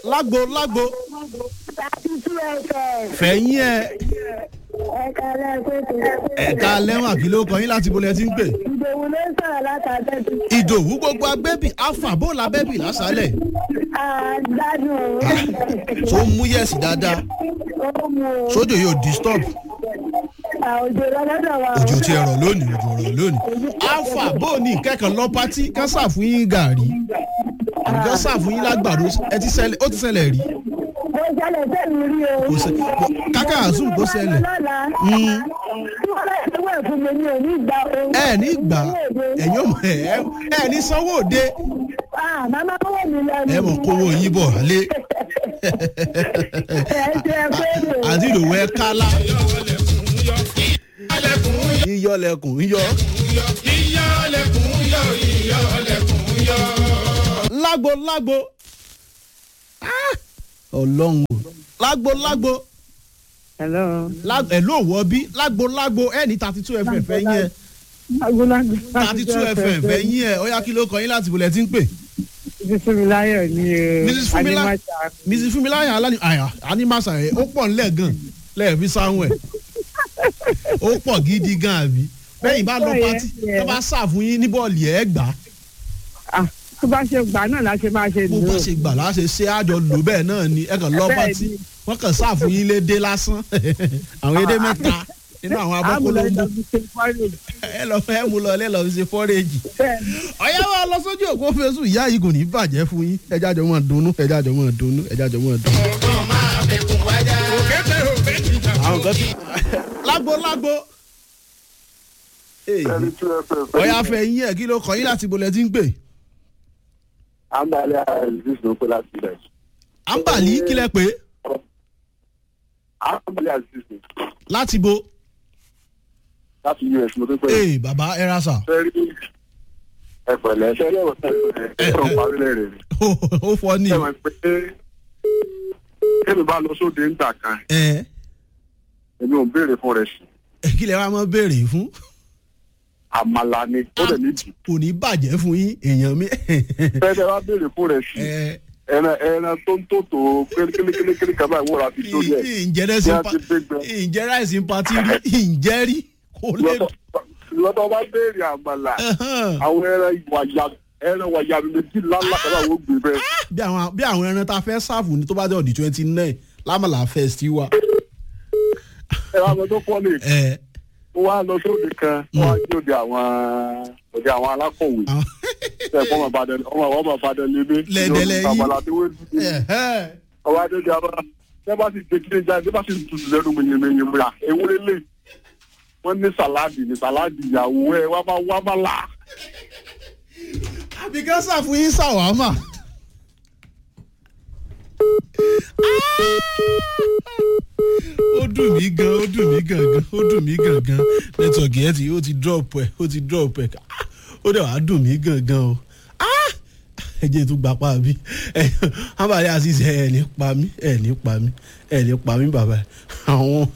lágbo lágbo thirty two fm. fẹ̀yìn ẹ̀ ẹ̀ka lẹ́ẹ̀kọ́tù. ẹ̀ka lẹ́wọ̀n kí ló kọ yín láti bolẹ̀ tí ń pè. ìdòwú ló ń sọ̀rọ̀ látàbẹ́bí. ìdòwú gbogbo agbẹ́bì alfa bó la bẹ́bì lásàálẹ̀ àgbádùn tó ń mú yẹ̀sì dáadáa ó mú o. sódò yóò disturb àwùjọ lọ́dọ̀ wa. òjò ti ẹ̀rọ lónìí òjò ọ̀rọ̀ lónìí alfa bó ní kẹ́kọ̀ọ́ lọ pátí kán sàfún yín gàrí àbíkán sàfún yín lágbàdo ẹ ti ṣẹlẹ̀ ó ti ṣẹlẹ̀ rí mo ṣẹlẹ̀ sẹ́mi rí o. kò ṣe káká àzùm kó ṣẹlẹ̀ lọ́la. Mm. tí wọ́n bá ṣe wẹ̀ fún mi ní òní ìgbà o. ẹ ní gbà ẹ̀yìn ọmọ ẹ ẹ ní sanwó òde Ah, màmá kọ́wọ́ mi lọ ni. ẹ mọ̀ kówó yín bọ̀ lé ẹ ṣe ẹ pé rè. àti ìdòwú ẹ kálá yíyọ lẹkùn yíyọ. lágbo lágbo Ah! ọlọ́run o lágbo lágbo hello. ẹ ló wọ bí lágbo lágbo ẹ ní thirty two fm fẹ́ yín ẹ agolago. thirty two fm fẹ́ yín ẹ ó yá kí ló kọ yín láti bolẹ̀ tí ń pè. bísímiláyọ̀ ni o. Mrs. Fúnmilá- Animasa. mrs funmilayo alani àyà animasa ẹ ó pọ̀ nílẹ̀ gan lẹ́ẹ̀fi sáwọn ẹ̀ ó pọ̀ gidi gan àbí bẹ́yìn bá lọ Ó pọ̀ pátí yẹn, tó bá ṣàfún yín ní bọ́ọ̀lì ẹ̀ gbà á Ah, tó bá ṣe gbà náà la ṣe máa ṣe bó bá ṣe gbà láṣẹ ṣé àjọ lò bẹ́ẹ̀ náà ni ẹ kàn lọ Bẹ́ẹ̀ pátí ni. wọ́n kàn ṣàfún yín lédè lásán àwọn èdè mẹ́ta nínú àwọn abọ́kọ́lóńgbò ẹ lọ fẹ́ mú lọ lẹ́lọ́ fi ṣe fọ́rẹ́jì ọ̀yá wa lọ sójú òpó fésù ìyá yìí kò ní bàjẹ́ fún yín ẹjá jọ mọ̀ dunnú ẹjá jọ mọ̀ dunnú ẹjá jọ mọ̀ dunnú. àwọn kan ti lágbo lágbo. Èyí. ọ̀yá fẹ́ yín ẹ̀ kí ló kọ́ yín láti bolẹ̀ tí ń pè. àǹbálẹ̀ aziz ló pé láti ilẹ̀. àǹbàlí kílẹ̀ pé àǹbálẹ̀ aziz ni láti bo. láti us mo tó pé. ee bàbá ẹ ra sà sẹ́rí ẹ̀pẹ̀lẹ̀ sẹ́rí ẹ̀wọ̀n sẹ́rí ẹ̀rọ parí lẹ́rẹ̀ ni. ó fọ ní. ẹ̀wọ̀n pé kébì bá lọ sóde ńgbà kan ẹ èmi ò ń béèrè fún rẹ̀ sí. ẹ kí lè wá mọ́ béèrè fún. àmàlà ni ó dẹ̀ níbi. kò ní bàjẹ́ fún yín èèyàn mi. fẹ́ẹ́ wá béèrè fún rẹ̀ sí. ẹ ẹran ẹran tó ń tòtò kélékélékélé kan báyìí wọ́n ra fi sórí ẹ̀. ǹjẹ́ rẹ̀ sí Bí a pa ti gbé gbẹ. ǹjẹ́ ráìsì ń patí rí ǹjẹ́ rí kò lè. lọ́tọ̀ bá béèrè àmàlà àwọn ẹran wàyà ẹran wàyà méjì lálá kan náà wọ́n gbé bẹ́ẹ̀. bí àwọn bí àwọn ẹran tá a fẹ́ sáàfù ní tó bá jẹ́ ọ̀dì twenty nine lámàlà fest wa. ẹ wá lọ tó fọ́ ni ẹ ó wá lọ sóde kan ó wá sí òde àwọn òde àwọn alákọ̀wé àwọn ṣe é fọmọ ìbàdàn ọmọ àwọn ọmọ ìbàdàn lébé Lẹ́dẹ̀lẹ̀ yín. àbàlà tí wọ́n dúdú ẹ̀hẹ́. ọwọ́ adéjọ abá ṣé bá sì gbé kílé jáde bá sì tutù lẹ́nu mìnyìnmìnyìn múra ewúrẹ́ lè wọ́n ní sàláàdì ní sàláàdì ìyàwó ẹ̀ wá bá wá bá là. àbí ká sàfún yín sàwámà. ó dùn mí gan ó dùn mí gan gan ó dùn mí gan gan nẹ́tọ̀kì ẹ̀ ti ó ti drop ẹ̀ ó ti drop ẹ̀ ó dẹ̀ wá dùn mí gan gan o Ah! ẹ jẹ́ tó gbapá bí ẹ hábàlẹ́ àti ẹ̀ ní pa mí ẹ̀ ní pa mí ẹ̀ ní pa mí bàbá àwọn